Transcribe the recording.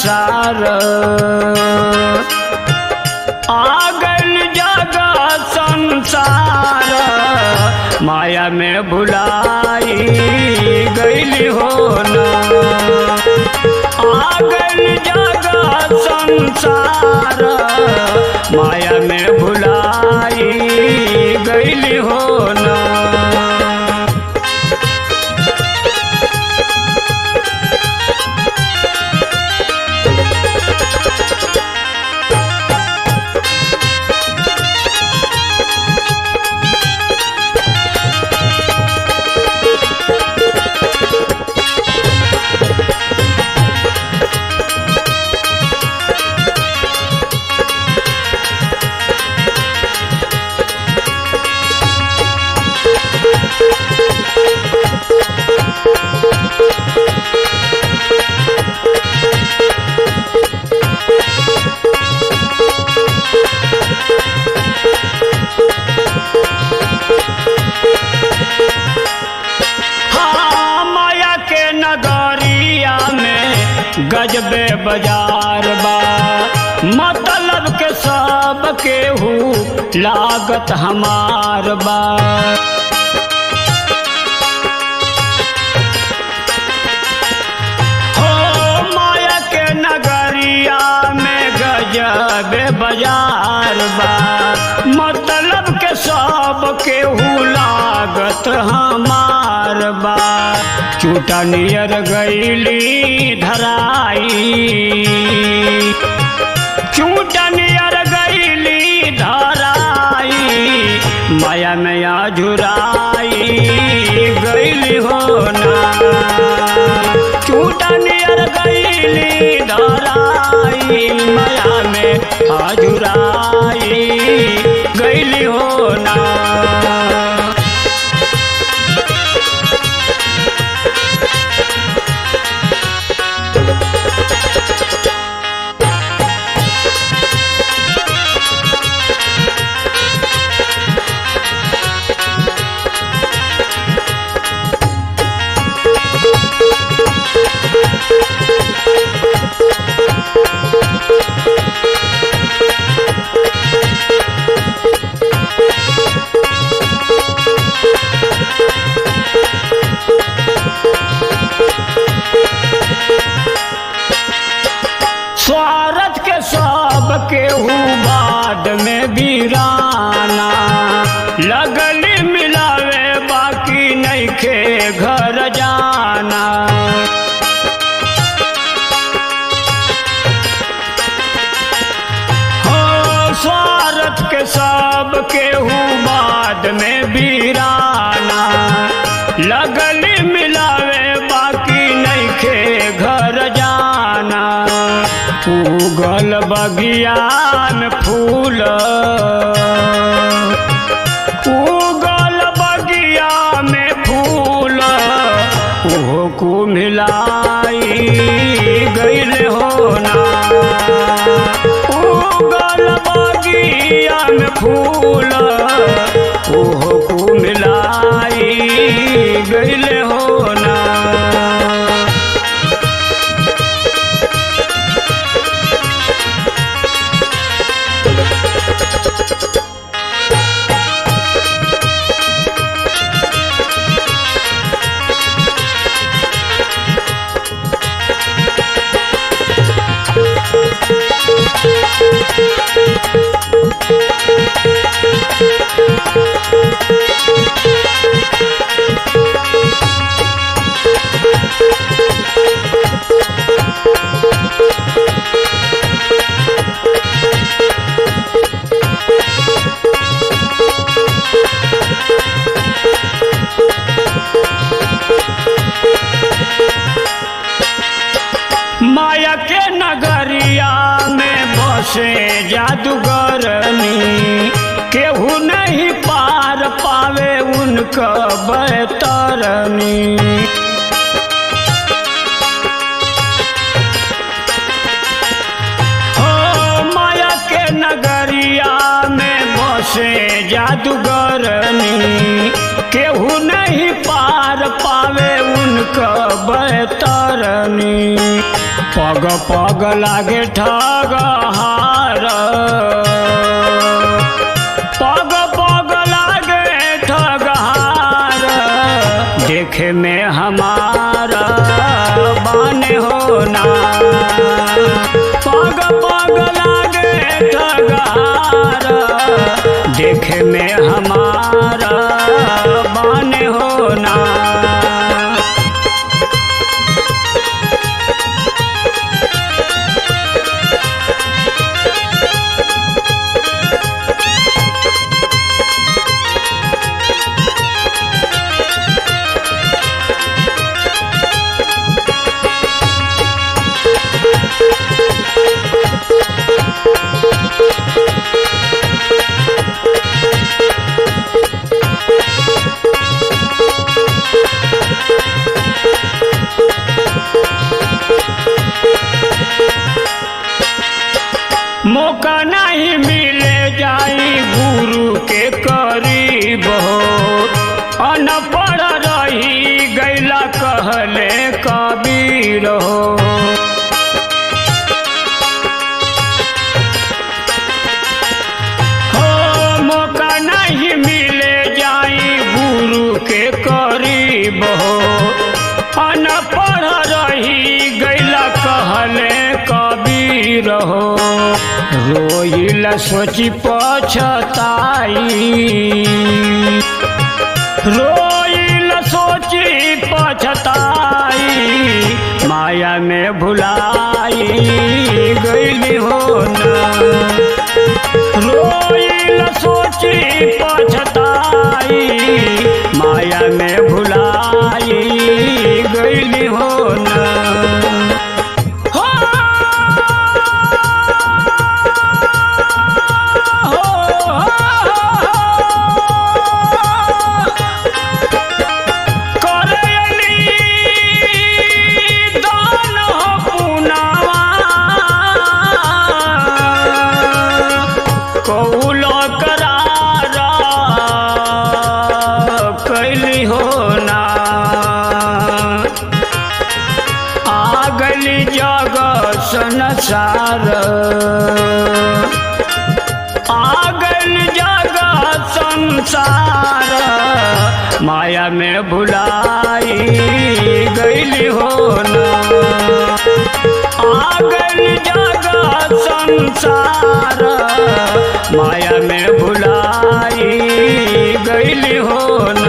संसार आगल जगा संसार माया में भुलाई गईली हो ना आगल जगा संसार माया में भुलाई गईली हो ना हाँ, माया के नगरिया में गजबे बाजार बा मतलब के सब केहू लागत हमार बा हो माया के नगरिया में गजबे बाजार बा मतलब के सब केहू लागत हमार बा चूटा नियर गईली धराई चूटा नियर गईली धराई माया मैया झुराई गईली हो ना चूटा नियर गईली धराई माया में आजुराई गईली हो ना स्वार्थ के सब केहू बाद में वीराना लगली मिलावे बाकी नहीं खे घर जाना हो स्वार्थ के सब केहू बाद में वीराना लगली मिलावे बाकी नहीं खे घर जाना उगल बगिया में फूल उगल बगिया में फूल ओहो को मिलाई गईल हो ना उगल बगिया में फूल ओहो को मिलाई गईल हो ना माया के नगरिया में बसे जादूगरनी केहू नहीं पार पावे उनका बैतरनी हो माया के नगरिया में बसे जादूगरनी केहू नहीं पार पावे उनका बैतरनी पग पग लागे ठगहार पग पग लागे ठगहार देखे में हमारा बने होना पग पग लागे ठगहार देखे में हमारा बने होना मौका नहीं मिले जाई गुरु के करीब हो अनपढ़ रही गैला कहले कबीर हो हो मौका नहीं मिले जाई गुरु के करीब हो अनपढ़ रही गैला कहले कबीर हो रोइल सोची पछताई रोइल सोची पछताई माया में भुलाई गईली हो रोइल सोची पछताई माया में भुलाई गईली हो हो कैली हो ना आ गली जग संसार आ गल जग संसार माया में भुलाई गईली हो ना आ गल जग संसार माया में भुलाई गईली हो ना